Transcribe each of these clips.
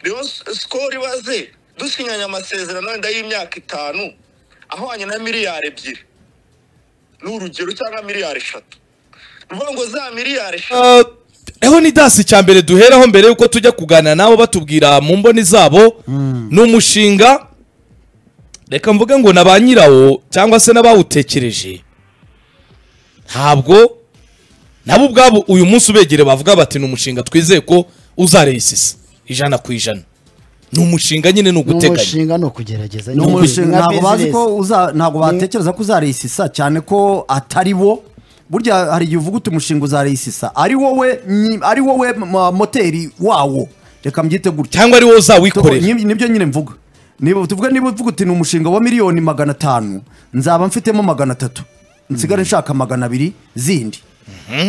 rero sikoro ibaze dusinyanye amasezerano wenda y'imyaka itanu ahwanye na miliyari ebyiri ni urugero cyangwa miliyari eshatu ni ukuvuga ngo za miliyari eshatu eho ni dasi icya mbere duheraho mbere yuko tujya kuganira nabo batubwira mu mboni zabo ni umushinga reka mvuge ngo na ba nyirawo cyangwa se n'abawutekereje ntabwo nabo ubwabo uyu munsi ubegere bavuga bati ni umushinga twizeye ko uzaresisa ijana ku ijana ni umushinga nyine ni ni uguteganya umushinga ni ukugerageza ni nyine. umushinga Ntabwo ntabwo bazi ko business. uza- ntabwo batekereza ko uzarisisa cyane ko atari wo burya hari igihe uvuga uti umushinga uzarisisa ari wowe nyi- ari wowe m- moteri wawo reka mbyite gutya cyangwa ari wowe uzawikorera Nib- nibyo nyine mvuga niba tuvuga niba uvuga uti ni umushinga wa miliyoni magana atanu nzaba mfitemo magana atatu nsigare nshaka magana abiri zindi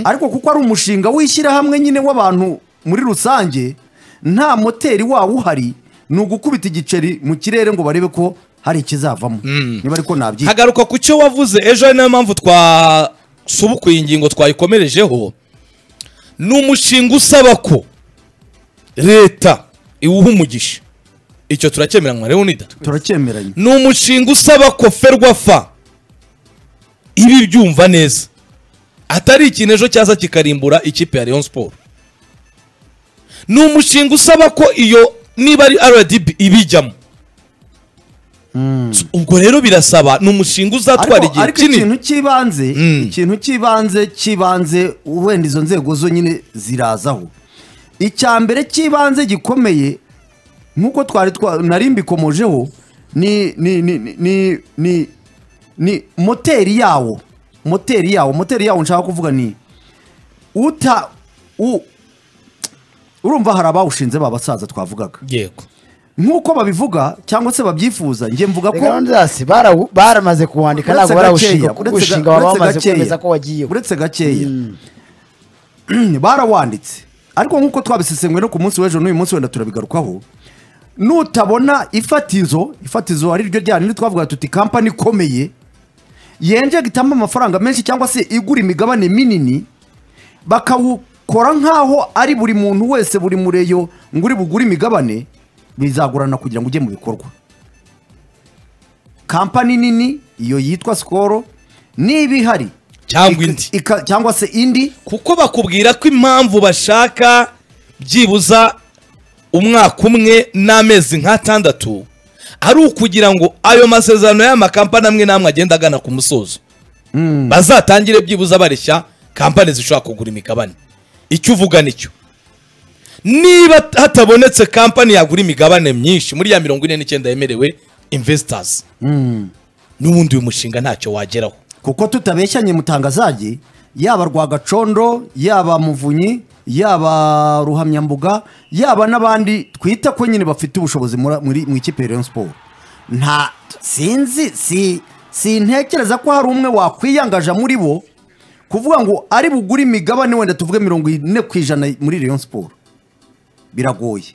ariko kuko ari umushinga w'ishyirahamwe nyine w'abantu muri rusange nta moteri wawo uhari ni ugukubita igiceri mu kirere ngo barebe ko hari ikizavamo niba ariko nabyita hagaruka ku cyo wavuze ejo ari nayo mpamvu twasubukuye ingingo twayikomerejeho ni umushinga usaba ko leta iwuha umugisha icyo turakemeranywa leonida turacyemeranye ni umushinga usaba ko ferwafa iba ibyumva neza atari ikintu ejo cyaza kikarimbura ikipe ya leon siporo ni umushinga usaba ko iyo niba ari rdb ibijyamo ubwo rero birasaba ni umushinga uzatwara ariko igihe ariko kinini ikintu cy'ibanze Mm. ikintu cy'ibanze cy'ibanze wenda izo nzego zo nyine zirazaho icya mbere cy'ibanze gikomeye nk'uko twari twa- nari mbikomojeho ni ni ni ni- ni ni ni moteri yawo moteri yawo moteri yawo nshaka kuvuga ni uta u urumva hari abawushinze babasaza twavugaga yego nk'uko babivuga cyangwa se babyifuza njye mvuga ko Reka Leonidas, barawu- baramaze kuwandika ntabwo barawushinga kuko uretse gushinga ga- baba uretse bamaze gakeya. kwemeza ko wagiye uretse gakeya barawanditse ariko nk'uko twabisesenguye no ku munsi w'ejo n'uyu munsi wenda turabigarukaho nutabona ifatizo ifatizo ari ryo ryari twavuga tuti kampani ikomeye yenje gitamba amafaranga menshi cyangwa se igura imigabane minini bakawukora nk'aho ari buri muntu wese buri mureyo ngo uri bugure imigabane bizagurana kugira ngo ujye mu bikorwa kampani nini iyo yitwa sikoro niba ihari cyangwa ika- indi ika- cyangwa se indi kuko bakubwira ko impamvu bashaka byibuza umwaka umwe n'amezi nk'atandatu ari ukugira ngo ayo masezerano y'amakampani amwe n'amwe agenda agana ku musozo bazatangire byibuza bareshya kampani zishobora kugura imigabane icyo uvuga nicyo niba hatabonetse kampani yagura imigabane myinshi muri ya mirongo ine n'icyenda yemerewe investors n'ubundi uyu mushinga ntacyo wageraho kuko tutabeshyanye mutangazage yaba rwagacondo yaba muvunyi yaba ruhamyambuga yaba n'abandi twita ko nyine bafite ubushobozi muri- muri- mu ikipe ya Rayon siporo nta sinzi si sintekereza ko hari umwe wakwiyangaja muri bo kuvuga ngo ari bugure imigabane wenda tuvuge mirongo ine ku ijana muri Rayon siporo biragoye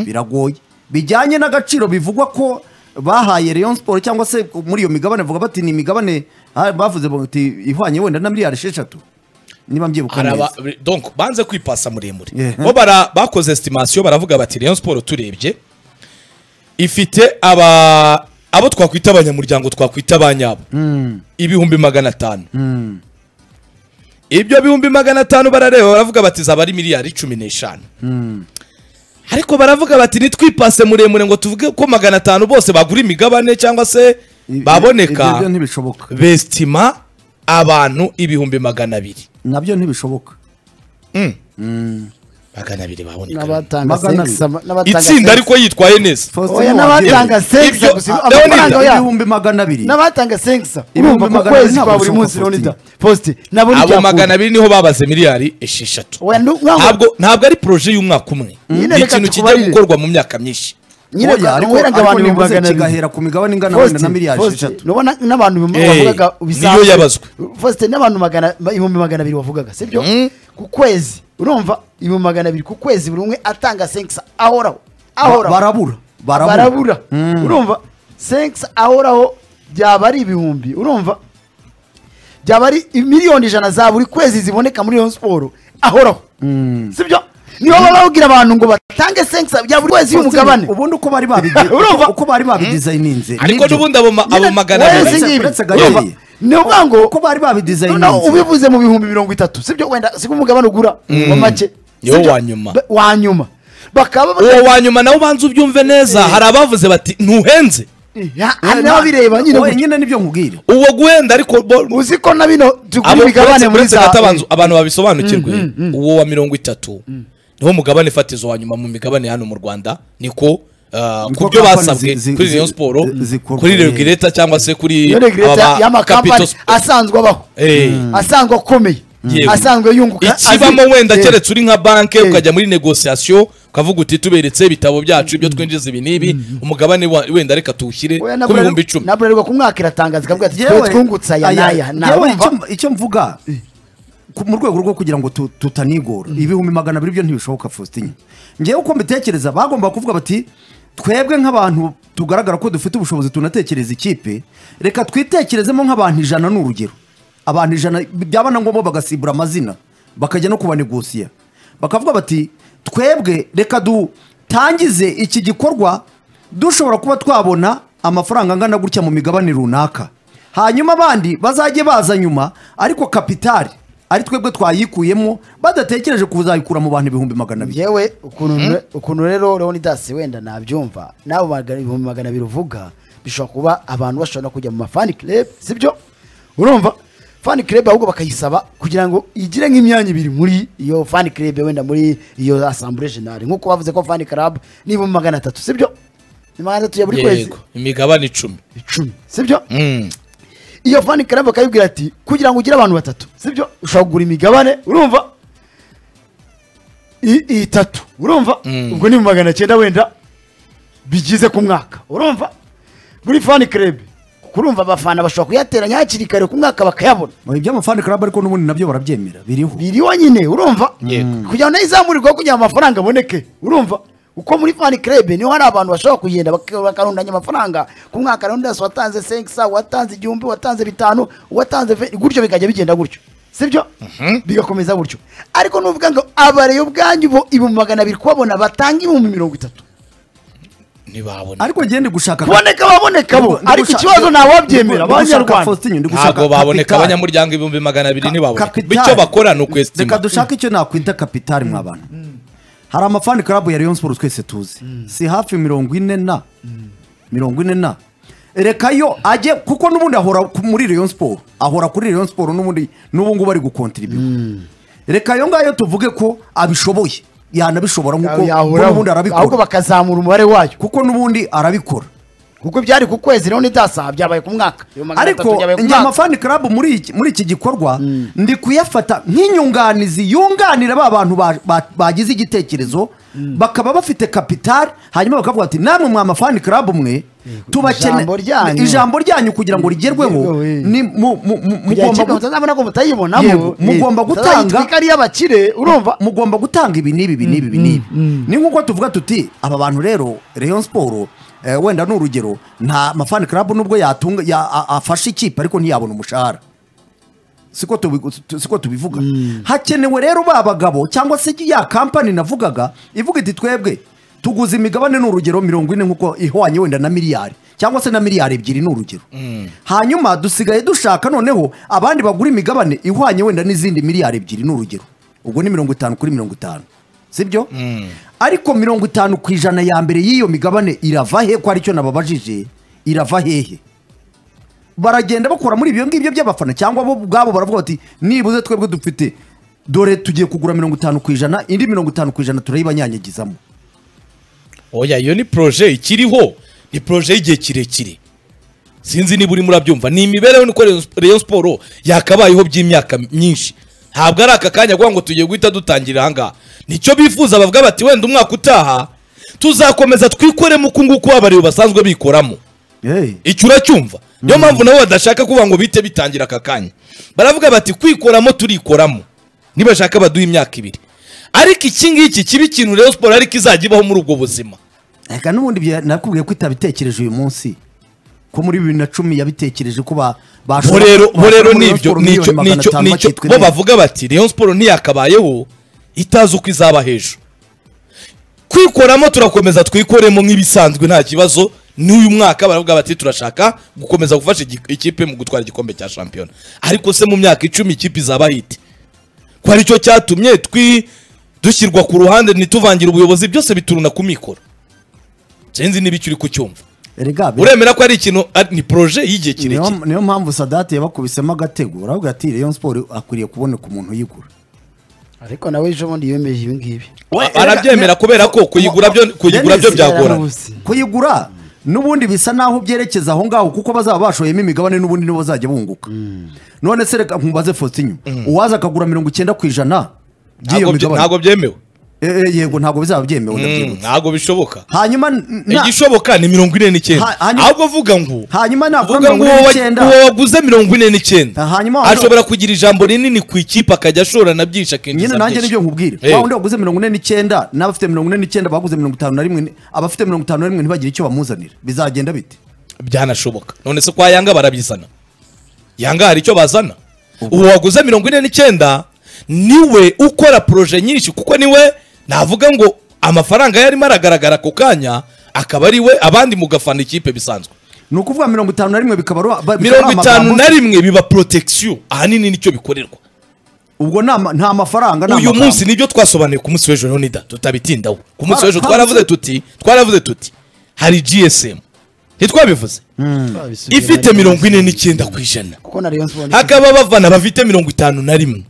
biragoye bijyanye n'agaciro bivugwa ko bahaye Rayon Sport cyangwa se muri iyo migabane bavuga bati ni imigabane ah, bavuze bati ihwanye wenda na miliyari esheshatu niba mbyibuka Hari neza aba- donc banze kwipasa muremure Yeah. bo bara bakoze estimation baravuga bati Rayon Sport turebye ifite aba abo twakwita abanyamuryango twakwita ba nyabo ibihumbi magana atanu ibyo bihumbi magana atanu barareba baravuga bati zaba ari miliyari cumi n'eshanu ariko baravuga bati nitwipase muremure ngo tuvuge ko magana atanu bose bagura imigabane cyangwa se I- baboneka ibyo byo ntibishoboka bestima abantu ibihumbi magana abiri nabyo ntibishoboka magana abiri baboneka n'abatanga Magana sex ama- n'abatanga itsinda sex. ariko yitwaye neza Faustin oya Nuwabyemera. n'abatanga sex Ibyo- gusa Ah, amafaranga Leonidas, yabo ibihumbi magana abiri n'abatanga sex Ibihumbi urumva ku magana abiri kwezi ntabwo kwa buri bishoboka munsi Faustin. Leonidas Faustin nabona abo icyo magana abiri niho babaze miliyari esheshatu Oya, ndu- ntabwo- ntabwo ntabwo ari poroje y'umwaka umwe Nyine ni reka ikintu kijya tukubarire. gukorwa mu myaka myinshi nyine Oya, ariko ariko weraga ariko abantu ibihumbi ntibivuze magana abiri kigahera ku migabane ingana wenda na Faustin, miliyari Faustin, esheshatu nubona n'abantu Eh, bavugaga bisanzwe niyo yabazwe. Faustin, n'abantu magana ibihumbi magana abiri wavugaga sibyo Mm. ku kwezi urumva ibihumbi magana abiri ku kwezi buri umwe atanga sex ahoraho Ba- ahoraho barabura barabura urumva sex ahoraho byaba ari ibihumbi urumva byaba ari miliyoni ijana za buri kwezi ziboneka muri iyo siporo ahoraho sibyo niho baba babwira abantu ngo batange senkisa bya buri wese y'umugabane ubundi uko bari babigi- Urumva? uko bari babidizayininze ariko nibyo. n'ubundi abo ma- abo Nyine- magana wowe abiri si ngibi. Uretse Gakeye. Urumva? Ni ukuvuga ngo uko bari noneho babidizayininze ubivuze mu bihumbi mirongo itatu sibyo wenda siko umugabane ugura wa make Niwo Sibyo? wa nyuma. Ba- wa nyuma bakaba uwo baba- wa nyuma nawe ubanza ubyumve neza hari abavuze bati ntuhenze Ya, hari n'ababireba nyine Oya, gutya. nyine nibyo nkubwira uwo guhenda ariko bo- uzi ko na bino abo tugura imigabane muri uretse za gato abanza- abantu babisobanukirwe uwo wa mirongo itatu niwo mugabane fatizo wa nyuma mu migabane hano mu rwanda niko ah, Niko ku byo company basabwe zi- zi- kuri Rayon zi- Sport zikorwa, kuri eh. Regulator cyangwa se kuri iyo aba regreta ba Capital y'amakampani Sport. asanzwe abaho Eh. asanzwe akomeye Yego. asanzwe yunguka ikibamo azi- wenda Eh. keretse uri nka banke Eh. ukajya muri negosiyasiyo ukavuga uti tuberetse ibitabo byacu ibyo twinjiza ibi n'ibi umugabane wa- wenda reka tuwushyire Oya, ku nabwo bihumbi rero- icumi nabwo rero ku mwaka iratangaza ikavuga ati twe twungutse aya n'aya yewe nabumva icyo- icyo mvuga ku- mu rwego rwo kugira ngo tu- tutanigora ibihumbi magana abiri byo ntibishoboka faustin ngewe uko mbitekereza bagomba kuvuga bati twebwe nk'abantu tugaragara ko dufite ubushobozi tunatekereza ikipe reka twitekerezemo nk'abantu ijana ni urugero abantu ijana byaba na ngombwa bagasibura amazina bakajya no kubanegosiya bakavuga bati twebwe reka dutangize iki gikorwa dushobora kuba twabona amafaranga angana gutya mu migabane runaka hanyuma abandi bazajye baza nyuma ariko kapitali ari twebwe twayikuyemo badatekereje kuzayikura mu bantu ibihumbi magana abiri yewe ukuntu ne- ukuntu rero leonidas wenda nabyumva n'abo magana- ibihumbi magana abiri uvuga bishobora kuba abantu bashobora no kujya mu mafani club sibyo urumva fani club ahubwo bakayisaba kugira ngo igire nk'imyanya ibiri muri iyo fani club wenda muri iyo asambure jenali nk'uko bavuze ko fani club ni ibihumbi magana atatu sibyo ni magana atatu ya buri kwezi yego imigabane icumi icumi sibyo Mm. iyo fani club bakayibwira ati kugira ngo ugire abantu batatu sibyo ushobora kugura imigabane urumva I- itatu urumva Mm. ubwo ni mu magana cyenda wenda bigize ku mwaka urumva buri fani club urumva abafana bashobora kuyateranya hakiri kare ku mwaka bakayabona iby'amafani club ariko n'ubundi nabyo barabyemera biriho biriho nyine urumva Yego. kugira ngo nayo izamurirweho kugira ngo amafaranga aboneke urumva uko muri fani club niho hari abantu bashobora kugenda bak- bakarundanya amafaranga ku mwaka leonidas watanze senkisa watanze igihumbi watanze bitanu watanze ve- gutyo bikajya bigenda gutyo sibyo bigakomeza gutyo ariko nuvuga ngo abareyo ubwanyu bo ibihumbi magana abiri kubabona batanga ibihumbi mirongo itatu ntibabona ariko ngende gushaka kuboneka baboneka bo ariko ikibazo ntawabyemera abanyarwanda ntabwo baboneka abanyamuryango ibihumbi magana abiri ntibaboneka bityo bakora ni reka ukwesitima dushake icyo nakwita kapitali mwa bantu hari amafani club ya Rayon Sports twese tuzi si hafi mirongo ine na mirongo ine na reka yo ajye kuko n'ubundi ahora ku- muri Rayon Sports ahora kuri Rayon Sports n'ubundi n'ubu ngubu ari gukontribuwa reka yo ngayo tuvuge ko abishoboye yanabishobora nk'uko kuko Yahuraho. n'ubundi ahubwo arabikora bakazamura umubare wayo kuko n'ubundi arabikora kuko byari ku kwezi rero nidasa byabaye ku mwaka ariko njye amafani club muri iki- muri iki gikorwa ndi kuyafata nk'inyunganizi yunganira ba bantu ba- ba- bagize igitekerezo bakaba bafite kapitali hanyuma bakavuga ati namwe mwa amafani club mwe tubakene ijambo ryanyu. ijambo ryanyu kugira ngo rigerweho Yego, eh. ni mu- mu- mu- mugomba mugomba gu- mutazabona ko mutayibonamo Yego, mugomba gutanga- itwika ari iy'abakire urumva mugomba gutanga ibi n'ibi ibi n'ibi n'ibi ni nk'uko tuvuga tuti aba bantu rero Rayon Sport eh, wenda ni urugero nta mafani club nubwo yatunga ya- a- afashe ikipe ariko ntiyabona umushahara siko tubi- tu- siko tubivuga hakenewe rero ba bagabo cyangwa se ya kampani navugaga ivuga iti twebwe tuguza imigabane ni urugero mirongo ine nk'uko ihwanye wenda na miliyari cyangwa se na miliyari ebyiri ni urugero hanyuma dusigaye dushaka noneho abandi bagura imigabane ihwanye wenda n'izindi miliyari ebyiri ni urugero ubwo ni mirongo itanu kuri mirongo itanu sibyo ariko mirongo itanu ku ijana ya mbere y'iyo migabane irava he ko aricyo nababajije irava hehe baragenda bakora muri ibyo ngibyo by'abafana cyangwa bo ubwabo baravuga bati nibuze twebwe dufite dore tugiye kugura mirongo itanu ku ijana indi mirongo itanu ku ijana turayibanyanyagizamo oya iyo ni proje ikiriho ni proje y'igihe kirekire sinzi niba urimo urabyumva ni imibereho nuko Rayon- Rayon Sport yakabayeho by'imyaka myinshi ntabwo ari aka kanya kugira ngo tugiye guhita dutangira ahangaha nicyo bifuza bavuga bati wenda umwaka utaha tuzakomeza twikoremo uku nguku abariwe basanzwe bikoramo icyo uracyumva niyo mpamvu nabo badashaka kuvuga ngo bite bitangira aka kanya baravuga bati kwikoramo turikoramo nibashaka baduha imyaka ibiri ariko iki ngiki kiba ikintu rero siporo ariko izajya ibaho muri ubwo buzima reka n'ubundi bya- nakubwiye ko itabitekereje uyu munsi ko muri bibiri na cumi yabitekereje ko ba bo bashobora- rero bo bashobora rero muri nibyo Rayon Sports nicyo miliyoni magana nicyo atanu nicyo bakitwa bo ineza. bavuga bati Rayon Sport ntiyakabayeho itazi uko izaba hejuru kwikoramo turakomeza twikoremo nk'ibisanzwe nta kibazo n'uyu mwaka baravuga bati turashaka gukomeza gufasha iki- ikipe mu gutwara igikombe cya shampiyona ariko se mu myaka icumi ikipe izaba hiti ko aricyo cyatumye twi dushyirwa ku ruhande ntituvangira ubuyobozi byose bituruna ku mikoro sinzi niba icyo uri kucyumva erega bira- uremera ko ari ikintu ari- ni poroje y'igihe niyo, kirekire niyo mpamvu sadati yabakubisemo agatego uravuga ati Rayon Sport akwiriye kuboneka umuntu uyigura ariko nawe ejo bundi yemeje ibi ngibi We, A- erega- arabyemera ne- kubera ko kuyigura byo- kuyigura Dennis, byo byagorana yarabuze. kuyigura n'ubundi bisa n'aho byerekeza aho ngaho kuko bazaba bashoyemo imigabane n'ubundi nibo bazajya bunguka none se reka nkubaze Faustin uwaza akagura mirongo icyenda ku ijana by'iyo Ntabwo bye- migabane ntabwo byemewe Eh, eh, yego ntabwo bizaba byemewe Mm, ndabyibutsa ntabwo bishoboka hanyuma n- na- igishoboka ni mirongo ine n'icyenda Ha- hanyuma- ahubwo uvuga ngo hanyuma nagura uvuga ngo mirongo ine uwo wa- n'icyenda uwo waguze mirongo ine n'icyenda Ha, hanyuma wa- ashobora kugira ijambo rinini ku ikipe akajya ashorana byinshi nyine akinjiza nanjye byinshi. nibyo nkubwira Eh. wa wundi waguze mirongo ine n'icyenda n'abafite mirongo ine n'icyenda baguze mirongo itanu na rimwe ni- abafite mirongo itanu na rimwe ntibagire icyo bamuzanira bizagenda bite byanashoboka none se kwa yanga barabizana yanga hari icyo bazana uwo waguze mirongo ine n'icyenda niwe ukora poroje nyinshi kuko niwe navuga ngo amafaranga yarimo aragaragara ako kanya akaba ari we abandi mugafana ikipe bisanzwe ni ukuvuga mirongo itanu na rimwe bikaba ru- ba- bikaba mirongo ari itanu amagambo- na rimwe biba porotegisiyo ahanini nicyo bikorerwa ubwo ni ama- nta mafaranga ni uyu amagambo. munsi nibyo twasobanuye ku munsi w'ejo leonida tutabitindaho ku munsi Twara- w'ejo twaravuze- twaravuze tuti twaravuze tuti hari gsm ntitwabivuze Twabisubiye ifite na Rayon mirongo ine Sports. n'icyenda ku ijana kuko na Rayon Sports hakaba bavana bafite mirongo itanu na rimwe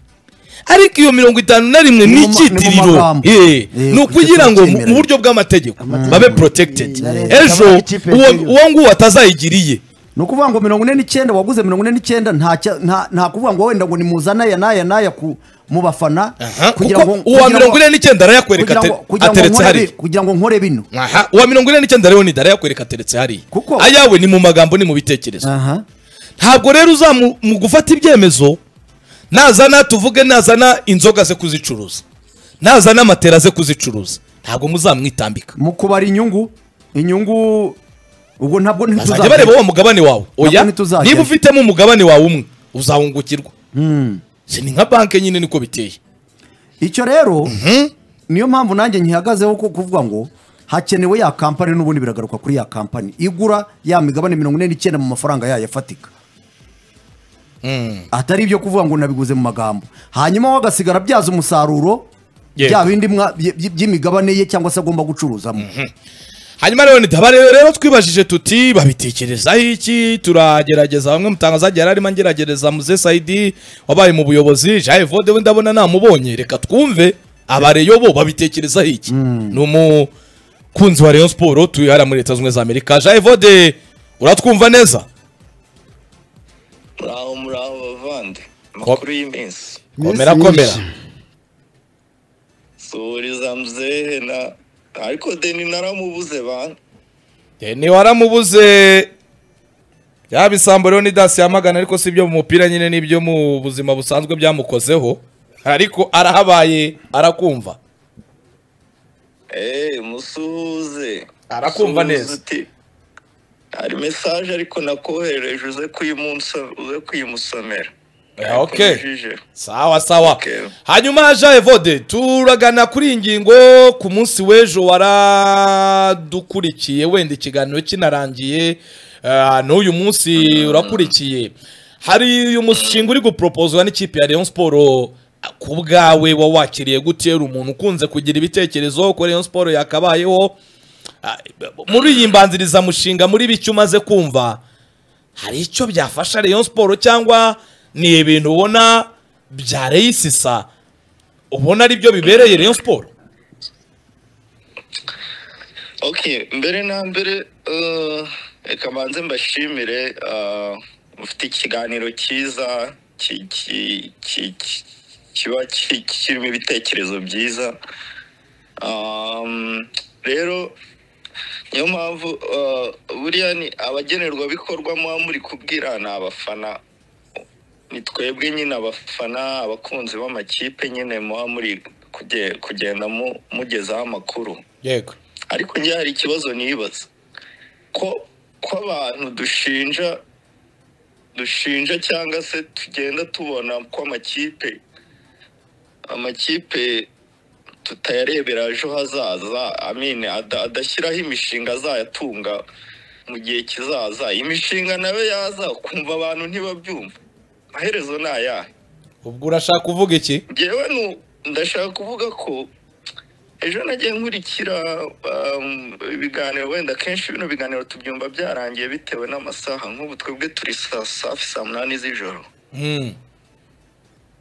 ariko iyo mirongo itanu na rimwe ni mu ma- ni mu icyitiriro magambo. Eh, Eh, ni ukugira ngo mu tubyemera. mu buryo bw'amategeko babe protected Na leta ejo ikaba ikipe uwo y'igihugu. uwo nguwo atazayigiriye ni ukuvuga ngo mirongo ine n'icyenda waguze mirongo ine n'icyenda nta cya- nta- nta kuvuga ngo wenda ngo nimuze anaya n'aya n'aya ku- mu bafana Aha, kugira kuko ngo- uwa kugira mirongo ngo- ine n'icyenda arayakwereka kugira ate- ngo- kugira ngo ateretse nkore hariya bi- kugira ngo nkore bino Aha, uwa mirongo ine n'icyenda rero ni dara yakwereka ateretse hariya Kuko- ayawe ni mu magambo ni mu bitekerezo aha ntabwo rero uzamu mu gufata ibyemezo nazana tuvuge nazana inzoga ze kuzicuruza nazana amatera ze kuzicuruza ntabwo muzamwitambika mu kubara inyungu inyungu ubwo ntabwo bazajya ntituzajya bareba wa mugabane wawe oya ntituzagenda. niba ufitemo umugabane wawe umwe uzahungukirwa si ni nka banki nyine niko biteye icyo rero niyo mpamvu nanjye nkihagazeho ko kuvuga ngo hakenewe ya kampani n'ubundi biragaruka kuri ya kampani igura ya migabane mirongo ine n'icyenda mu mafaranga yayo afatika atari ibyo kuvuga ngo nabiguze mu magambo hanyuma we agasigara abyaza umusaruro Yego. bya bindi mwa- by- by- by'imigabane ye cyangwa se agomba gucuruzamo hanyuma rero ntitabare rero twibajije tuti babitekerezaho iki turagerageza bamwe mutanga zagiye yari arimo angeragereza muze sayidi wabaye mu buyobozi jaye vode we ndabona namubonye reka twumve abareyo bo babitekerezaho iki ni umukunzi wa rayon siporo tuye hariya muri leta zunze ubumwe za amerika jaye vode uratwumva neza muraho muraho bavande amakuru y'iminsi Iminsi komera myinshi. komera suhuriza mzehe na ariko deni naramubuze bana ni waramubuze yaba isambo rero ni dasi yamagana ariko si ibyo mu mupira nyine n'ibyo mu buzima busanzwe byamukozeho ariko arahabaye arakumva eee musuhuze Arakumva Musuhuze neza. uti, hari mesaje ariko nakoherereje uze kuyimunso- uze kuyimusomera Ah, ok. Yakomejeje. sawa sawa Okay. hanyuma ja evode turagana kuri iyi ngingo ku munsi w'ejo waradukurikiye wenda ikiganiro kinarangiye ah, n'uyu munsi urakurikiye hari uyu mushinga uri guporopozwa n'ikipe ya Rayon Sport ah, ku bwawe wa wakiriye gutera umuntu ukunze kugira ibitekerezo ko Rayon Sport yakabayeho Ah, muri iyi mbanzirizamushinga muri bike umaze kumva hari icyo byafasha Rayon Sport cyangwa ni ibintu ubona byareyisisa ubona ari byo bibereye Rayon Sport ok mbere na mbere eh, reka mbanze mbashimire eh, mufite ikiganiro cyiza ki- ki- ki- ki- kiba ki- kirimo ibitekerezo byiza Um, rero niyo mpamvu eh, buriya ni abagenerwabikorwa muba muri kubwira ni abafana ni twebwe nyine abafana abakunzi b'amakipe nyine muba muri kuge- kugenda mu- mugezaho amakuru yego ariko njye hari ikibazo nibaza ko ko abantu dushinja dushinja cyangwa se tugenda tubona ko amakipe amakipe tutayarebera ejo hazaza amine ada- adashyiraho imishinga azayatunga mu gihe kizaza imishinga nayo yaza ukumva abantu ntibabyumva amaherezo ni ayahe ubwo urashaka kuvuga iki ngewe nu- ndashaka kuvuga ko ejo nagiye nkurikira um, ibiganiro wenda kenshi bino biganiro tubyumva byarangiye bitewe n'amasaha nk'ubu twebwe turi saa safi saa munani z'ijoro Hmm.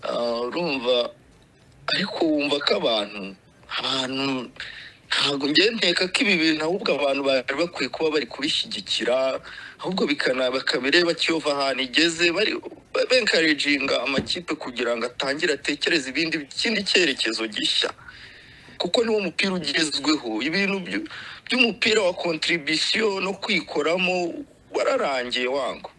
Ah, urumva ariko wumva ko abantu ahantu ntabwo njyewe nteka ko ibi bintu ahubwo abantu bari bakwiye kuba bari kubishyigikira ahubwo bikana bakabireba kiyova ahantu igeze bari benkarejinga amakipe kugira ngo atangire atekereze ibindi ikindi cyerekezo gishya kuko niwo mupira ugezweho ibintu byu- by'umupira wa kontribisiyo no kwikoramo wararangiye wangu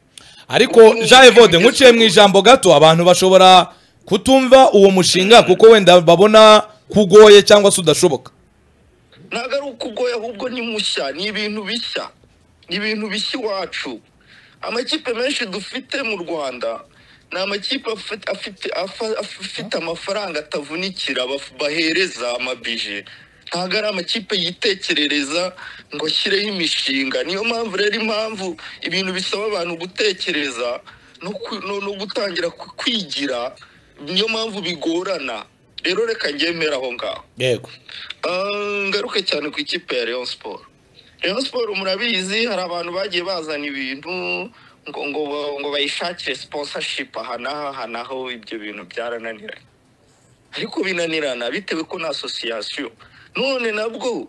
ariko jean evode nkuciye mu ijambo gato abantu bashobora kutumva uwo mushinga kuko wenda babona kugoye cyangwa se udashoboka ntabwo ari uko ugoye ahubwo ni mushya ni ibintu bishya ni ibintu bishya iwacu amakipe menshi dufite mu rwanda ni amakipe afite, afite, afa- afite amafaranga atavunikira baf- bahereza amabije ntabwo ari amakipe yitekerereza ngo ashyireho imishinga niyo mpamvu rero impamvu ibintu bisaba abantu gutekereza no, ku- no, no gutangira ku- kwigira niyo mpamvu bigorana rero reka ngemera aho ngaho yego Ah, ngaruke cyane ku ikipe ya Rayon Sport. Rayon Sport murabizi hari abantu bagiye bazana ibintu ngo ngo ba- ngo bayishakire sponsorship aha n'aha aha n'aho ibyo bintu byarananiranye. Ariko binanirana bitewe ko na association. None nabwo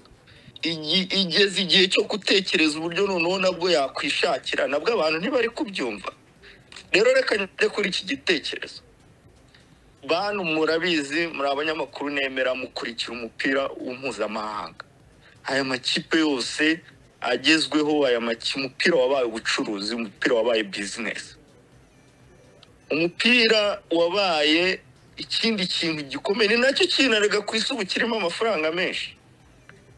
igi- igeze igihe cyo gutekereza uburyo noneho nabwo yakwishakira nabwo abantu ntibari kubyumva. Rero reka njye kuri iki gitekerezo bantu murabizi muri abanyamakuru nemera mukurikira umupira w'umumpuzamahanga aya makipe yose agezweho aya maki- umupira wabaye ubucuruzi umupira wabaye bizinesi umupira wabaye ikindi kintu gikomeye ni nacyo kinarega ku isi ubu kirimo amafaranga menshi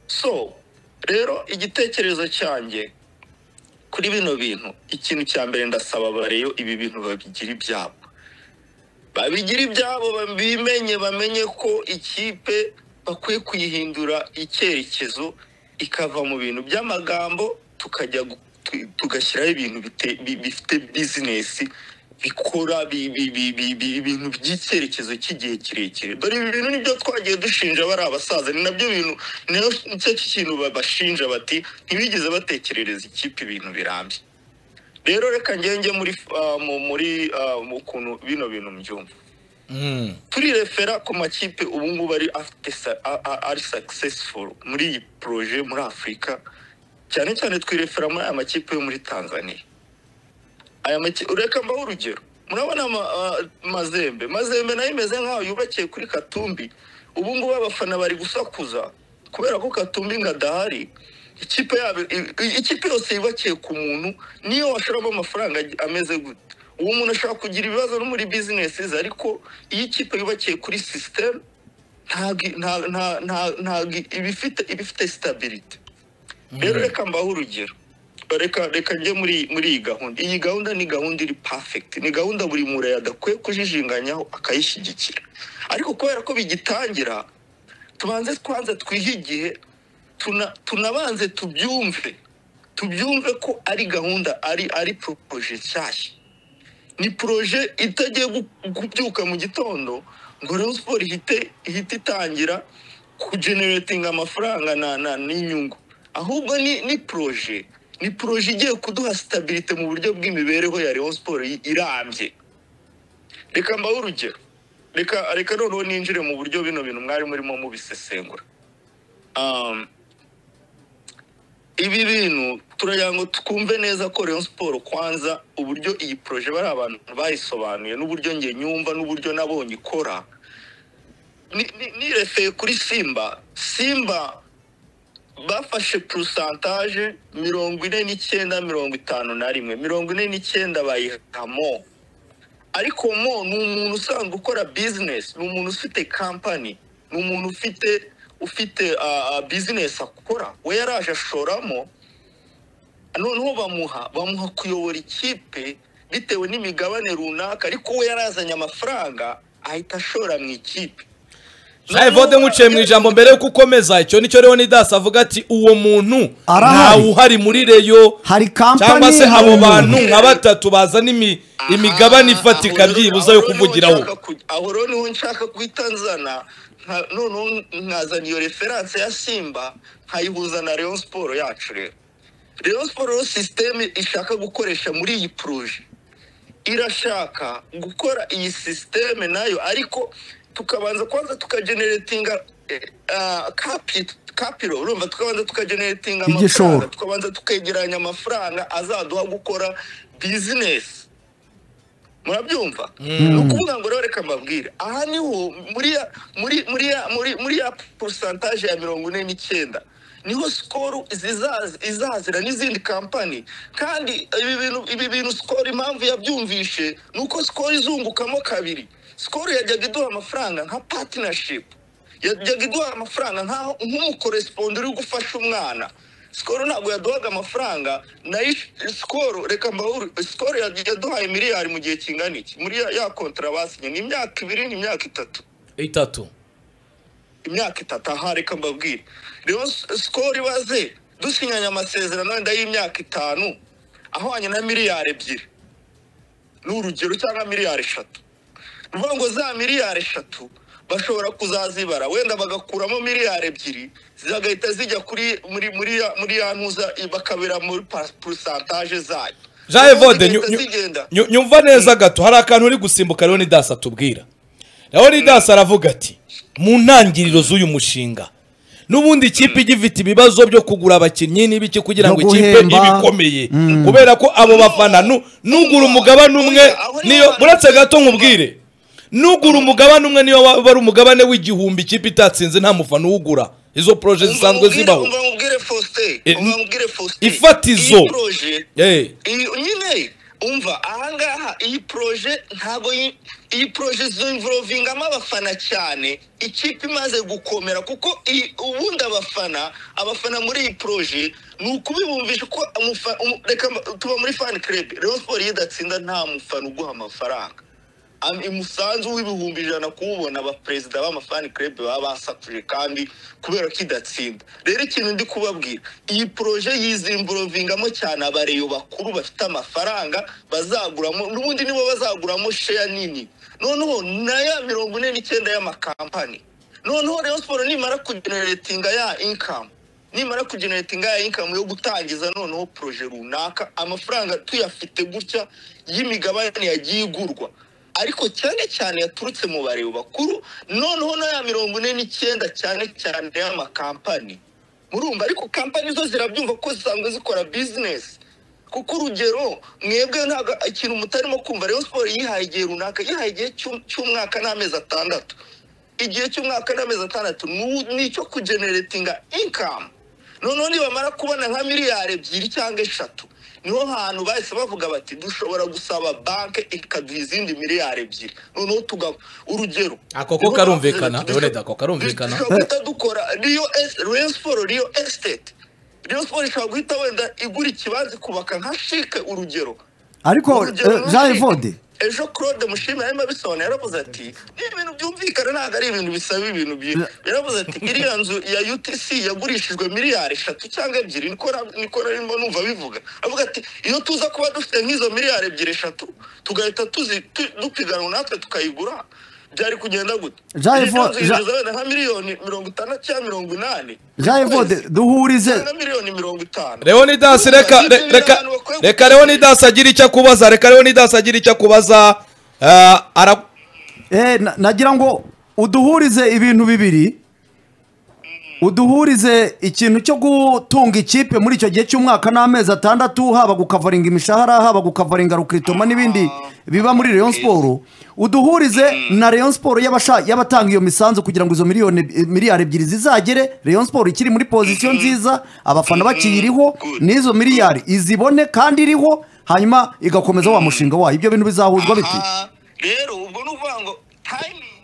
so rero igitekerezo cyanjye kuri bino bintu ikintu cya mbere ndasaba bareyo ibi bintu babigira ibyabo babigira ibyabo bimenye bamenye ko ikipe bakwiye kuyihindura icyerekezo ikava mu bintu by'amagambo tukajya gu- tu- tugashyiraho ibintu bite- bi- bifite bizinesi bikora bi- bi- bi- bi- bi- ibintu by'icyerekezo cy'igihe kirekire dore ibi bintu nibyo twagiye dushinja bari abasaza ni nabyo bintu ni cyo kintu babashinja bati ntibigeze batekerereza ikipe ibintu birambye rero reka ngenge muri ah, mu- muri ah, mu kuntu bino bintu mbyumva Hmm. turirefera ku makipe ubu ngubu ari afite sa- a- a- ari successful muri iyi poroje muri afurika cyane cyane twirefera muri aya makipe yo muri tanzania aya makipe ureka mbaho urugero murabona ama- ah, mazembe mazembe nayo imeze nk'aho yubakiye kuri katumbi ubu ngubu abafana bari gusakuza kubera ko katumbi ngo adahari ikipe yabo i- i- ikipe yose yubakiye ku muntu niyo washoramo amafaranga ag- ameze gute uwo muntu ashobora kugira ibibazo no muri bizinesi ze ariko iyo ikipe yubakiye kuri sisiteme ntabwo i- nta- nta- nta- ntabwo i- iba ifite- iba ifite sitabiriti rero reka mbaho urugero reka reka njye muri muri iyi gahunda iyi gahunda ni gahunda iri perfect ni gahunda buri mureye adakwiye kujijinganyaho akayishyigikira ariko kubera ko bigitangira tubanze twanze twihe igihe tuna- tunabanze tubyumve tubyumve ko ari gahunda ari ari poroje nshyashya ni poroje itagiye gu- kubyuka mu gitondo ngo Rayon Sport ihite ihite itangira kugeneratinga amafaranga na na n'inyungu ahubwo ni ni poroje ni poroje igiye kuduha sitabirite mu buryo bw'imibereho ya Rayon Sport i- irambye reka mbahe urugero reka reka noneho ninjire mu buryo bino bintu mwari murimo mubisesengura Um, ibi bintu turagira ngo twumve neza ko Rayon Sport kwanza uburyo iyi poroje bari abantu bayisobanuye n'uburyo njye nyumva n'uburyo nabonye ikora Ni- ni- nirefeye kuri simba simba bafashe porosantaje mirongo ine n'icyenda mirongo itanu na rimwe mirongo ine n'icyenda bayiha mo ariko mo ni umuntu usanzwe ukora bizinesi ni umuntu ufite kampani ni umuntu ufite ufite ah, ah, bizinesi akora we yaraje ashoramo noneho bamuha bamuha kuyobora ikipe bitewe n'imigabane runaka ariko we yarazanye amafaranga ahita ashora mu ikipe nawe vode nkuciye mu ijambo mbere yuko ukomeza icyo nicyo leonidas avuga ati uwo muntu Arahari. ntawe uhari muri reyo hari kampani cyangwa se hari abo umuntu. bantu nka batatu bazana imi- imigabane ifatika byibuze yo kuvugiraho aho rero niho nshaka guhita nzana nka- noneho nkazana iyo referanse ya simba nkayihuza na leon siporo yacu rero leon siporo rero sisiteme ishaka gukoresha muri iyi poroje irashaka gukora iyi sisiteme nayo ariko tukabanza kwanza tukageneratinga kapiro urumva tukabanza tukageneratinga Igishoro. amafaranga tukabanza tukegeranya amafaranga azaduha gukora bizinesi murabyumva ni ukuvuga ngo rero reka mbabwire aha niho muri ya muri muri ya muri muri ya porosantaje ya mirongo ine n'icyenda niho sikoro zizaza- izazira n'izindi kampani kandi ibi bintu ibi bintu sikoro impamvu yabyumvishe ni uko sikoro izungukamo kabiri sikoro yajyaga iduha amafaranga nka patinashipu yajyaga iduha amafaranga nk'aho nk'umukoresipondi uri gufasha umwana sikoro ntabwo yaduhaga amafaranga nayo sikoro reka mbahuru sikoro yaduhaye miliyari mu gihe kingana iki muri ya- ya kontara basinye ni imyaka ibiri ni imyaka itatu itatu imyaka itatu aha reka mbabwire rero sikoro ibaze dusinyanye amasezerano wenda y'imyaka itanu ahwanye na miliyari ebyiri ni urugero cyangwa miliyari eshatu ni ukuvuga ngo za miliyari eshatu bashobora kuzazibara wenda bagakuramo miliyari ebyiri zigahita zijya kuri muri muri ya muri ya ntuza bakabira muri pa- porosantaje zayo jean evode nyu- Zigahita nyu- zigenda nyu- nyumva neza gato hari akantu uri gusimbuka leonidas atubwira leonidas aravuga ati mu ntangiriro z'uyu mushinga n'ubundi ikipe igifite ibibazo byo kugura abakinnyi n'ibiki kugira No ngo ikipe guhemba. ibe ikomeye kubera ko abo bafana nu- nugura umugabane umwe Aho niho niyo abantu- buretse gato nkubwire nugura umugabane umwe niyo waba ari umugabane w'igihumbi ikipe itatsinze nta mufana uwugura izo poroje zisanzwe zibaho umva mubwire Faustin Eh, umva mubwire Faustin ifatizo. iyi proje Eh. iyi nyine umva ahangaha iyi poroje ntabwo yi- iyi poroje zimvorogingamo abafana cyane ikipe imaze gukomera kuko iyi- ubundi abafana abafana muri iyi poroje ni ukubibumvisha ko umufa- umu- reka mba- tuba muri fani kerebe rero siporo iyo idatsinda nta mufana uguha amafaranga Am- umusanzu w'ibihumbi ijana kuwubona abaperezida b'amafani kerebe baba basakuje kandi kubera ko idatsinda rero ikintu ndi kubabwira iyi poroje yizimburovingamo cyane abareyo bakuru bafite amafaranga bazaguramo n'ubundi nibo bazaguramo sheya nini noneho na ya mirongo ine n'icyenda y'amakampani noneho rero siporo nimara kugeneratinga ya inkamu nimara kugeneratinga ya inkamu yo gutangiza noneho poroje runaka amafaranga tuyafite gutya y'imigabane yagiye igurwa ariko cyane cyane yaturutse mu bareba bakuru noneho na ya mirongo ine n'icyenda cyane cyane y'amakampani murumva ariko kampani zo zirabyumva ko zisanzwe zikora bizinesi kuko urugero mwebwe ntabwo ikintu mutarimo kumva rero siporo yihaye igihe runaka yihaye igihe cy'u- cy'umwaka n'amezi atandatu igihe cy'umwaka n'amezi atandatu ni- ni icyo kugeneratinga inkamu noneho nibamara kubona nka miliyari ebyiri cyangwa eshatu niho hantu bahise bavuga bati dushobora gusaba banke ikaduha izindi miliyari ebyiri noneho tuga urugero Ako ko karumvikana, Leonard, ako karumvikana. dushobora guhita dukora riyo esi riyo siporo riyo esiteti riyo siporo ishobora guhita wenda igura ikibanza ikubaka nka shike urugero ariko Urugero eh, nka jean Chic. evode ejo claude mushimira arimo abisobanura yaravuze ati ni ibintu byumvikana ntabwo ari ibintu bisaba ibintu byiza yaravuze ati iriya nzu ya utc yagurishijwe miliyari eshatu cyangwa ebyiri niko na- niko narimo numva bivuga avuga ati iyo tuza kuba dufite nk'izo miliyari ebyiri eshatu tugahita tuzi tu- dupiganwa natwe tukayigura byari kugenda gute Jean Iyi Evode- nzu Jean- yinjiza wenda nka miliyoni mirongo itandatu cyangwa mirongo inani jean evode duhurize na miliyoni mirongo itanu Leonidas reka re- reka reka Leonidas agira icyo akubaza reka Leonidas agira icyo akubaza eh, ara Eh, na- nagira ngo uduhurize ibintu bibiri uduhurize ikintu cyo gutunga ikipe muri icyo gihe cy'umwaka n'amezi atandatu haba gukavaringa imishahara haba gukavaringa rukiritoma n'ibindi biba muri Rayon Sport uduhurize na Rayon Sport y'abasha- y'abatanga iyo misanzu kugira ngo izo miliyoni eh, miliyari ebyiri zizagere Rayon Sport ikiri muri pozisiyo nziza abafana bakiyiriho Good. n'izo miliyari izibone kandi iriho hanyuma igakomeza wa mushinga wayo ibyo bintu bizahuzwa biti Aha, rero ubwo ni ukuvuga ngo timing I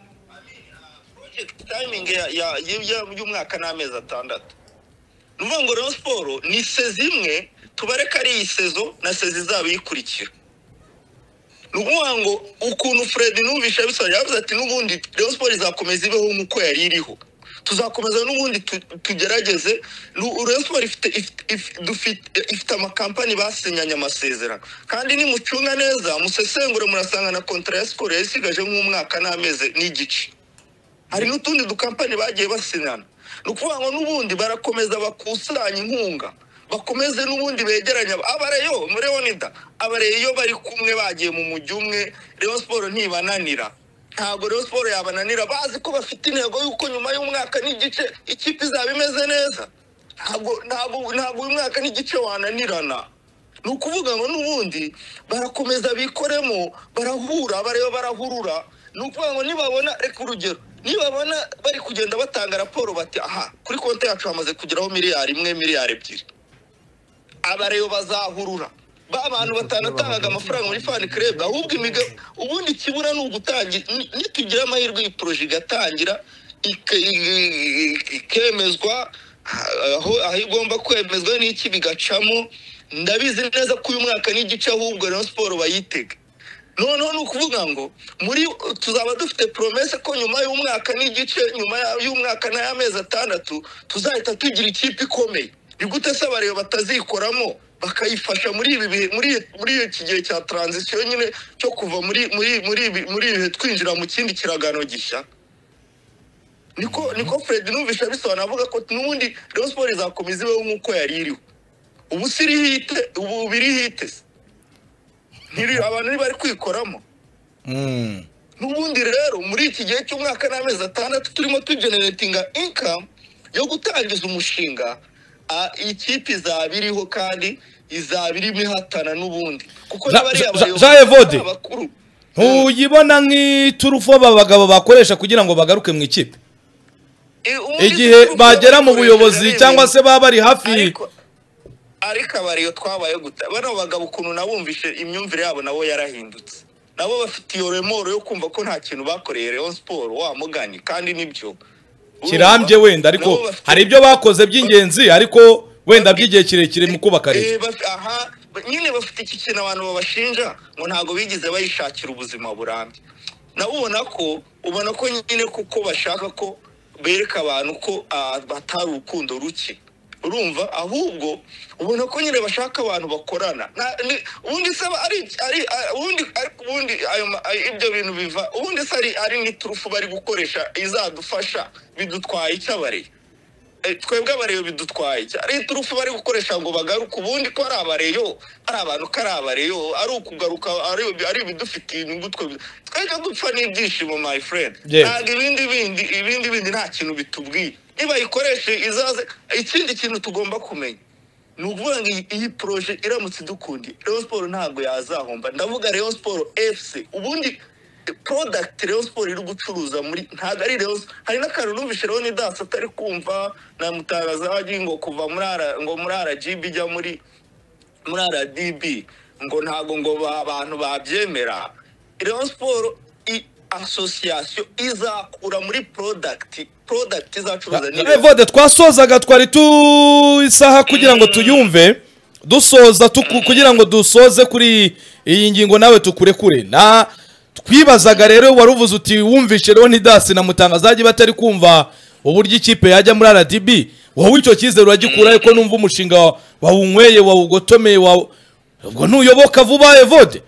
mean, uh, project timing ya- ya- ya- ya- y'umwaka n'amezi atandatu ni ukuvuga ngo rero siporo ni sezi imwe tubareka ari iyi sezo na sezi izaba iyikurikira ni ukuvuga ngo ukuntu fred nubisha bisobanura yavuze ati n'ubundi rayon siporo izakomeza ibeho nk'uko yari iriho tuzakomeza n'ubundi tu- tugerageze Nu- rayon siporo ifite ifite- if- dufite- ifite amakampani basinyanye amasezerano kandi nimucunga neza musesengure murasanga na kontara ya siporo yasigaje nk'umwaka n'amezi n'igice hari n'utundi dukampani bagiye basinyana ni ukuvuga ngo n'ubundi barakomeza bakusanya inkunga bakomeze n'ubundi begeranye aba- abareyo muri leonida abareyo bari kumwe bagiye mu mujyi umwe reyo siporo ntibananira ntabwo reyo siporo yabananira bazi ko bafite intego y'uko nyuma y'umwaka n'igice ikipe izaba imeze neza ntabwo ntabwo ntabwo uyu mwaka n'igice wananirana ni ukuvuga ngo n'ubundi barakomeza bikoremo barahura bareba barahurura ni ukuvuga ngo nibabona reka urugero nibabona bari kugenda batanga raporo bati aha kuri konti yacu hamaze kugeraho miliyari imwe miliyari ebyiri abareyo bazahurura ba bantu batanatangaga amafaranga muri fani kerebe ahubwo imiga- ubundi ikibura ni ugutangira ni- nitugira amahirwe iyi poroje igatangira ike- i- i- i- ikemezwa aho aho igomba kwemezwa n'iki bigacamo ndabizi neza ko uyu mwaka n'igice ahubwo rayon siporo bayitega noneho ni ukuvuga ngo muri tuzaba dufite poromese ko nyuma y'umwaka n'igice nyuma ya- y'umwaka n'ay'amezi atandatu tuzahita tugira ikipe ikomeye ni gute se abareba batazikoramo bakayifasha muri ibi bihe muri muri iki gihe cya taranzisiyo nyine cyo kuva muri muri muri ibi- muri ibi bihe twinjira mu kindi kiragano gishya niko niko fred numvisha bisobanura avuga ko n'ubundi rayon siporo izakomeza ibeho nk'uko yari iriho ubu si irihite ubu birihite se ntiri abantu ntibari kwikoramo Mm. n'ubundi rero muri iki gihe cy'umwaka n'amezi atandatu turimo tugeneratinga inkamu yo gutangiza umushinga ah, ikipe izaba iriho kandi izaba irimo ihatana n'ubundi kuko Ja- n'abari Ja- Ja- abayobozi Jean Evode. n'abakuru ntuyibona nk'iturufo aba bagabo bakoresha kugira ngo bagaruke mu ikipe Eh, ubundi igihe siporo bagera mu yakoresheje buyobozi arebera cyangwa se baba bari hafi ariko ariko abariyo twabaye guta bano bagabo ukuntu nabumvishe imyumvire yabo nabo yarahindutse nabo bafite iyo remoro yo kumva ko nta kintu bakoreye Rayon siporo wa mugani kandi nibyo kirambye wenda ariko hari ibyo bakoze by'ingenzi ariko wenda by'igihe kirekire mu kubaka leta Eh, baf- aha ba- nyine bafite iki kintu abantu babashinja ngo ntabwo bigeze bayishakira ubuzima burambye nabo ubona ko ubona ko nyine kuko bashaka ko bereka abantu ko ah, batari urukundo ruke urumva ahubwo ubona ko nyine bashaka abantu bakorana Na- ni- ubundi se aba ari ari ari- ubundi ariko ubundi ayo ma- ay- ibyo bintu biva ubundi se ari ari n'iturufu bari gukoresha izadufasha bidutwaye icyabariye Eh, twebwe abareyo bidutwaye iki? ari iturufu bari gukoresha ngo bagaruke ubundi ko ari abareyo ari abantu ko ari abareyo ari ukugaruka ari- ari ibidufitiye inyungu twe twebwe dupfa n'ibyishimo my friend Yeah. ntabwo ibindi bindi ibindi bindi nta kintu bitubwiye niba yikoreshe izaze ikindi kintu tugomba kumenya ni ukuvuga ngo iyi- iyi poroje iramutse idukundiye reyo siporo ntabwo yazahomba ndavuga reyo siporo efuse ubundi product Rayon Sport iri gucuruza muri ntabwo ari Rayon Sport. hari n'akantu numvishe Leon Das atari kumva na mutagazaji ngo kuva muri ara ngo muri RGB ijya muri muri RDB ngo ntabwo ngo ba- abantu babyemera Rayon Sport i association izakura muri product product izacuruza ni Rayon evode twasozaga twari tu isaha kugira ngo tuyumve dusoza tuku- kugira ngo dusoze kuri iyi ngingo nawe tukurekure na twibazaga rero wari uvuze uti wumvishe roni dasi na mutangazajye batari kumva uburyo ikipe yajya muri rdb wowe icyo cyizere uragikuraho ko numva umushinga wa- wawunyweye wawugotomeye wawu- ubwo ntuyoboka vuba evode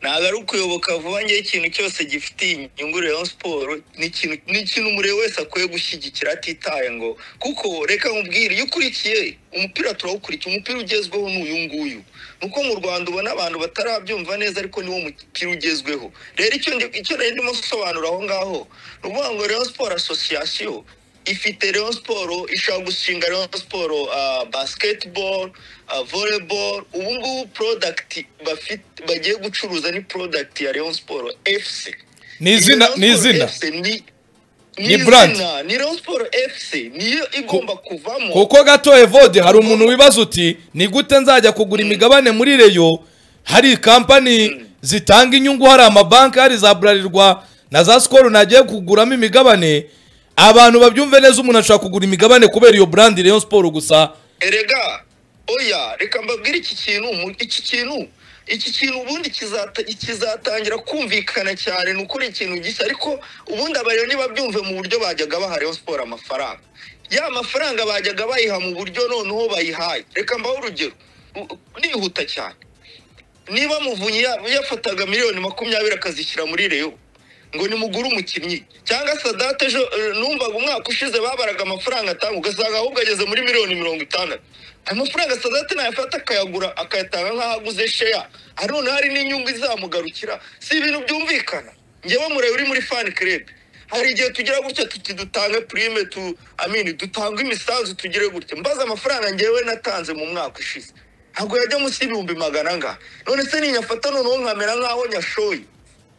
ntabwo ari ukuyoboka vuba ngewe ikintu cyose gifitiye inyungu Rayon Sport ni ikintu- ni ikintu umurebe wese akwiye gushyigikira atitaye ngo kuko reka nkubwire iyo ukurikiye umupira turawukurikiye umupira ugezweho ni uyu nguyu nuko mu Rwanda ubona abantu batarabyumva neza ariko niwo mupira ugezweho rero icyo ndi- icyo nari ndimo gusobanura aho ngaho ni ukuvuga ngo Rayon Sport Association ifite Rayon Sport ishobora gushinga Rayon Sport ah, basketball ah, volleyball ubu ngubu product bafite bagiye gucuruza ni product ya Rayon Sport FC Ni izina- Rayon ni Sport izina. FC ni Ni izina, brand. ni Rayon Sport FC niyo igomba kuvamo kuko gato evode hari umuntu wibaza uti ni gute nzajya kugura imigabane muri reyo hari kampani zitanga inyungu hari amabanki hari za burarirwa na za sikoro nagiye kuguramo imigabane abantu babyumve neza umuntu ashobora kugura imigabane kubera iyo burandi reyo siporo gusa erega oya reka mbabwire iki kintu mu- iki kintu iki kintu ubundi kizata- kizatangira kumvikana cyane ni ukuri ikintu gishya ariko ubundi abarero ntibabyumve mu buryo bajyaga baha Rayon siporo amafaranga ya mafaranga bajyaga bayiha mu buryo noneho bayihaye reka mbahe urugero u- u- nihuta cyane niba muvunyi ya- yafataga miliyoni makumyabiri akazishyira muri reyo ngo nimugure umukinnyi cyangwa sadate ejo eh, numvaga umwaka ushize babaraga amafaranga atanga ugasanga ahubwo ageze muri miliyoni mirongo itandatu ayo mafaranga sadate nayafata akayagura akayatanga nk'aho aguze sheya ari noneho hari n'inyungu izamugarukira si ibintu byumvikana njyewe mureba uri muri fani kerebe hari igihe tugira gutya tuti dutange purime tu amini dutange imisanzu tugire gutya mbaza amafaranga njyewe natanze mu mwaka ushize ntabwo yajya munsi y'ibihumbi magana angahe none se ninyafata noneho nkamera nk'aho nyashoye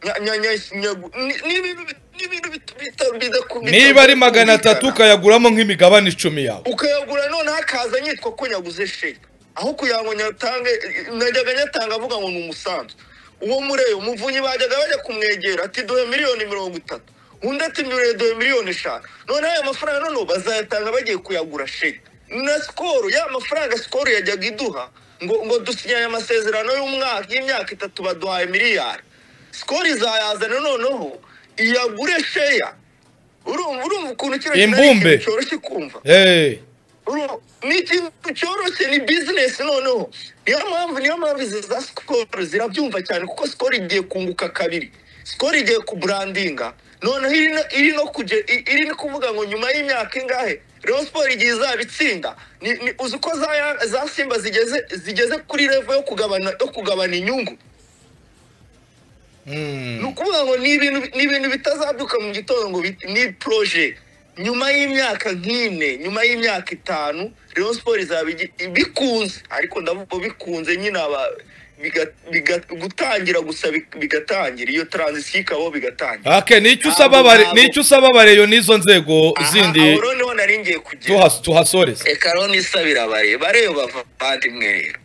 Nya- nya- nya- nyagu- ni- ni ibintu- ni ibintu bita- bita- bidakumvikana. niba ari magana atatu ukayaguramo nk'imigabane icumi yawe ukayagura noneho akaza nyitwa ko nyaguze sheya aho kugira ngo nyatange najyaga nyatanga avuga ngo ni umusanzu uwo mureyo muvunyi bajyaga bajya kumwegera ati duhe miliyoni mirongo itatu undi ati mbere duhe miliyoni eshanu noneho ayo mafaranga noneho bazayatanga bagiye kuyagura sheya na sikoro ya mafaranga sikoro yajyaga iduha ngo ngo dusinyanye amasezerano y'umwaka y'imyaka itatu baduhaye miliyari sikoro izayazana noneho iyagure sheya urumva urumva ukuntu kino kintu ari Imbumbe. ikintu cyoroshye kumva Hey. Uru- ni ikintu cyoroshye ni bizinesi noneho niyo mpamvu niyo mpamvu izi za sikoro zirabyumva cyane kuko sikoro igiye kunguka kabiri sikoro igiye kuburandinga noneho iri no- iri no kuje i- iri no kuvuga ngo nyuma y'imyaka ingahe Rayon siporo igihe izaba itsinda ni- ni- uzi uko za ya- za simba zigeze zigeze kuri revo yo kugabana yo kugabana inyungu Mm. ni ukuvuga ngo ni ibintu ni ibintu bitazabyuka mu gitondo ngo bit- ni poroje nyuma y'imyaka nk'ine nyuma y'imyaka itanu Rayon siporo izaba igi- bikunze ariko ndavuga bikunze nyine aba- biga- biga- gutangira gusa bi- bigatangira iyo taranzisiyo ikaba bigatangira Okay, nicyo usaba Ntabwo- abare- ntabwo. nicyo usaba abareyo n'izo nzego Aha, zindi aho rero niho nari ngiye kugera tuhas- tuhasoreze reka rero nisabira bare bareyo bavandimwe rero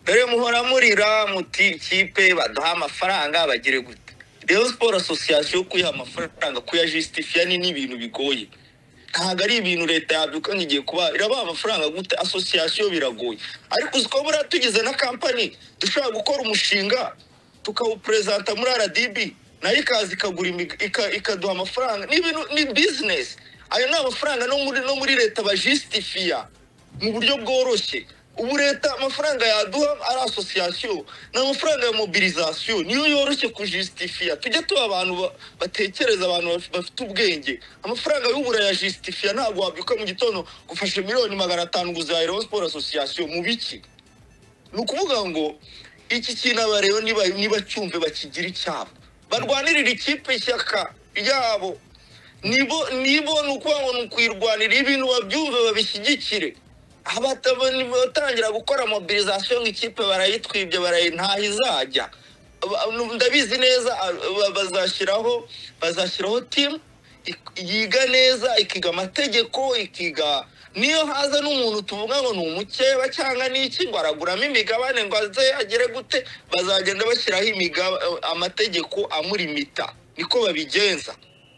dore muhora murira muti ikipe baduha amafaranga bagire gute rero siporo asosiyasiyo yo kuyiha amafaranga kuyajisitifiya ni n'ibintu bigoye ntabwo ari ibintu leta yabyuka ngo igiye kuba irabaha amafaranga gute asosiyasiyo biragoye ariko uzi ko buriya tugize na kampani dushobora gukora umushinga tukawuperezanta muri rdb nayo ikaza ikagura imig- ika- ikaduha amafaranga ni ibintu ni bizinesi ayo ni amafaranga no muri no muri leta bajisitifiya mu buryo bworoshye ubu leta amafaranga yaduha ari asosiyasiyo ni amafaranga ya mobilizasiyo niyo yoroshye kujisitifiya tujye tuba abantu ba- batekereza abantu baf- bafite ubwenge amafaranga y'ubura ya jisitifiya ntabwo wabyuka mu gitondo gufashe miliyoni magana atanu ngo uzaheraho siporo asosiyasiyo mu biki ni ukuvuga ngo iki kintu abareba niba nibacyumve bakigira icyabo barwanirira ikipe ishyaka ryabo nibo nibo ni ukuvuga ngo ni ukuyirwanira ibintu babyumve babishyigikire Abata- batangira gukora mobilizasiyo ngo ikipe barayitwibye barayintaha izajya Ba- ndabizi neza a- ba- bazashyiraho bazashyiraho timu ik- yiga neza ikiga amategeko ikiga niyo haza n'umuntu tuvuga ngo ni umukeba cyangwa ni iki ngo araguramo imigabane ngo aze agere gute bazagenda bashyiraho imiga- amategeko amurimita niko babigenza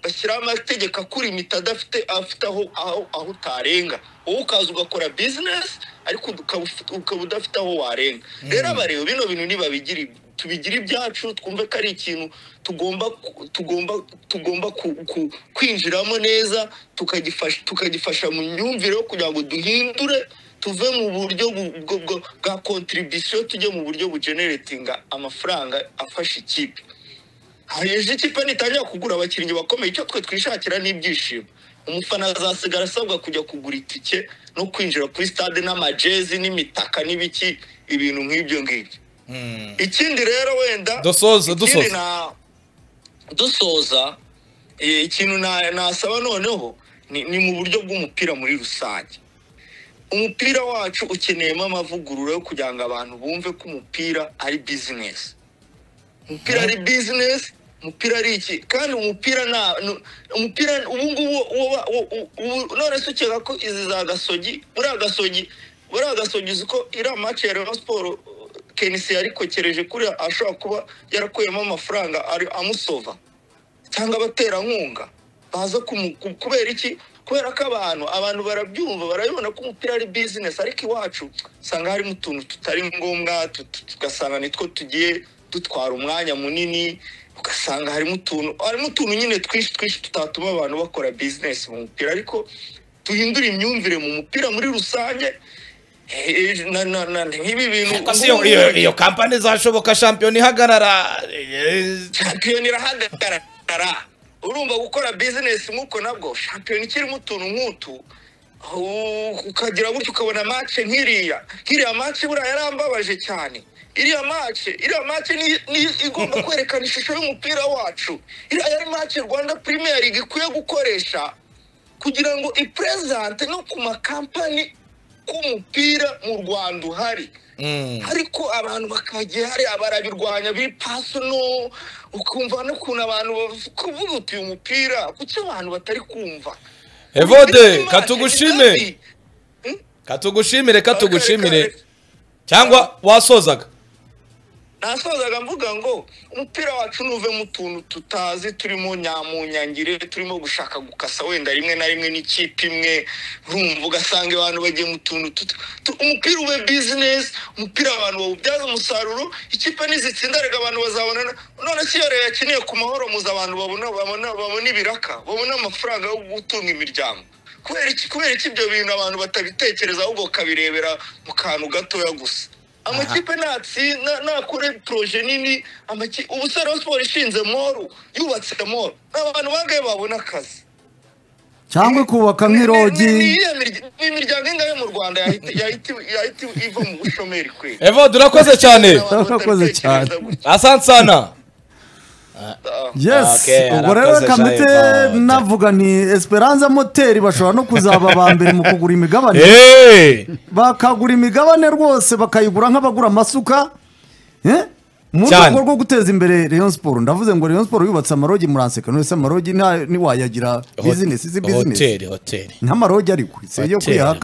bashyiraho amategeko akurimita adafite afite aho aho aho utarenga wowe ukaza ugakora bizinesi ariko ukaba ufite- ukaba udafite aho warenga rero abareba bino bintu nibabigira tubigira ibyacu twumve ko ari ikintu tugomba ku- tugomba tugomba ku- ku- kwinjiramo neza tukagifasha tukagifasha mu myumvire yo kugira ngo duhindure tuve mu buryo bu- bwo- bwo- bwa kontribisiyo tujye mu buryo bujeneretinga amafaranga afasha ikipe hari ejo ikipe nitangira kugura abakinnyi bakomeye icyo twe twishakira ni ibyishimo umufana azasigara asabwa kujya kugura itike no kwinjira kuri stade n'amajezi n'imitaka n'ibiki ibintu nk'ibyo ngibyo ikindi rero wenda Dusoze, ikindi dusoze. na- dusoza eh, ikintu na- nasaba noneho ni ni mu buryo bw'umupira muri rusange umupira wacu ukeneyemo amavugurura yo kugira ngo abantu bumve ko umupira ari bizinesi umupira ari bizinesi umupira ari iki kandi umupira nta nu- umupira ubu ngubu uba- u- u- ubu none se ukeka ko izi za gasogi buriya gasogi buriya gasogi uzi ko iriya maci ya Rayon siporo kenisi yarikokereje kuri ashobora kuba yarakuyemo amafaranga ari amusova cyangwa abaterankunga baza kumu- ku- kubera iki kubera ko abantu abantu barabyumva barabibona ko umupira ari bizinesi ariko iwacu usanga harimo utuntu tutari ngombwa tut- tugasanga nitwo tugiye dutwara umwanya munini ugasanga harimo utuntu harimo utuntu nyine twinshi twinshi tutatuma abantu bakora bizinesi mu mupira ariko duhindure imyumvire mu mupira muri rusange eh, na- na- na- nk'ibi bintu Ariko se iyo- iyo- iyo kampani zashoboka shampiyona ihagarara eh, shampiyona irahagarara urumva gukora bizinesi nk'uko nabwo shampiyona ikirimo utuntu nk'utu u- ukagira gutya ukabona mace nk'iriya nk'iriya mace buriya yarambabaje cyane iriya mace iriya mace ni- ni- igomba kwerekana ishusho y'umupira wacu iriya yari mace rwanda premier league ikwiye gukoresha kugira ngo iperezante no ku makampani k'umupira mu rwanda uhari ariko abantu bakagiye hari abarabirwanya bipasu no ukumva n'ukuntu abantu bav- kuvuga uti uyu mupira kuki abantu batari kumva evode Ndetse katugushime kandi- katugushimire katugushimire cyangwa wasozaga nasozaga mvuga ngo umupira wacu nuve mu tuntu tutazi turimo nyamunyangire turimo gushaka gukasa wenda rimwe na rimwe n'ikipe imwe urumva ugasanga abantu bagiye mu tuntu tuta- tu- umupira ube bizinesi umupira abantu bawubyaza umusaruro ikipe nizitsindaraga abantu bazabona none si iyo rero yakeneye ku mahoro muza abantu babona babona babona ibiraka babona amafaranga yo gutunga imiryango kubera iki kubera iki ibyo bintu abantu batabitekereza ahubwo bakabirebera mu kantu gatoya gusa amakipe natsi na- nakore proje nini amaki- ubu se Rayon Sports ishinze moru yubatse moru n'abantu bangahe babona akazi cyangwa ikubaka Ni- ni- ni nk'irogi iyihe mirya- ni imiryango ingahe mu rwanda yahita yahita- yahita iva mu bushomeri kweli evode urakoze cyane Abantu Urakoze cyane. batabitekereza gutya. asansana Ah. yes Okay, ubwo rero arakoze kamite Jaime, oh, navuga ni esperanza moteri bashobora no kuzaba aba mbere mu kugura imigabane Hey! bakagura imigabane rwose bakayigura nk'abagura amasuka eh? mu Cyane. rwego rwo guteza imbere Rayon Sport ndavuze ngo Rayon Sport yubatse amarogi muranseka none se amarogi nta- ntiwayagira bizinesi si bizinesi hoteli hoteli nk'amarogi ariko si iyo Hoteli. kwihaka